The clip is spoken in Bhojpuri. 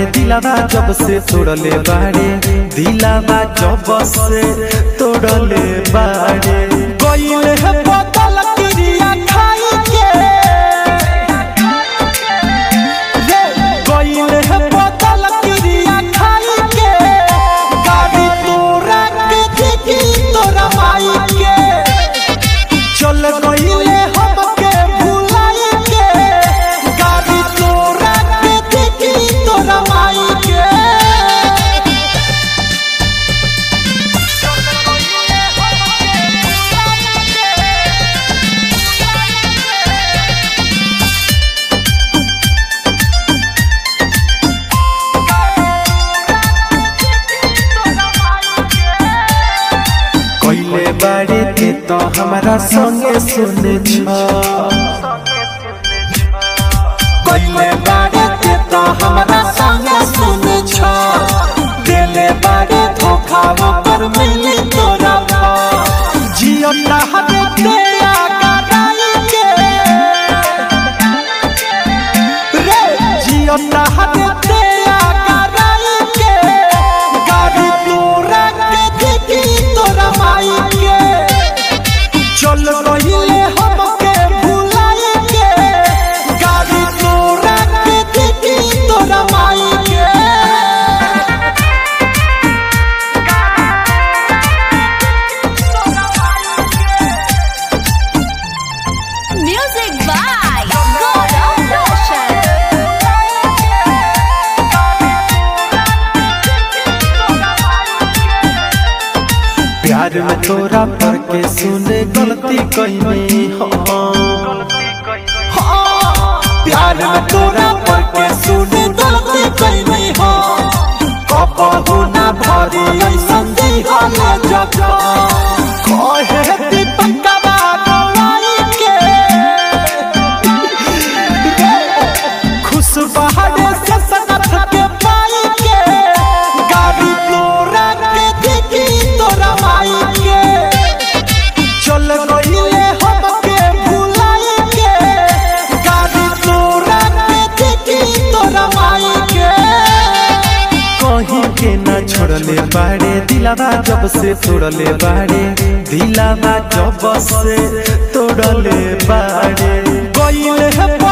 दिलावा जब से तोड़ले बाड़े दिलावा जब से तोड़ले बाड़े गइले है बोतल क्रिया खाई के रे गइले है बोतल क्रिया खाई के गाड़ी तोरा के देखी तोरा माई के चल गइले हमके भुलाई के गाड़ी तोरा के देखी तोरा माई के कइले बाड़े के तो हमारा संगे सुने छ कइले बारे के तो हमरा संगे सुने छ देले बारे धोखा पर मिली तोरा भा जियो हरे ते आगा डाई के रे जियो हरे ते आगा डाई के गाड़ी तोरा के देखी तोरा माई के चल रहिले हमके भुलाई के गाड़ी तोरा के देखी तोरा माई के Music by God of Roshan. प्यार में तोरा पर के सुने गलती कइनी हम प्यार में तोरा पर के सुने गलती कइनी हो कबहू ना भरी ऐसन दिहले जब कहे दीपकवा गवाई के खुश बहारे से सनत के पाई के गाड़ी तोरा के देखी तोरा माई के चल गइले हमके भुलाई के गाड़ी तोरा के देखी तोरा माई के कहीं के ना छोड़ले बाड़े दिलावा जब से तोड़ले बाड़े दिलावा जब से तोड़ले बाड़े गइले है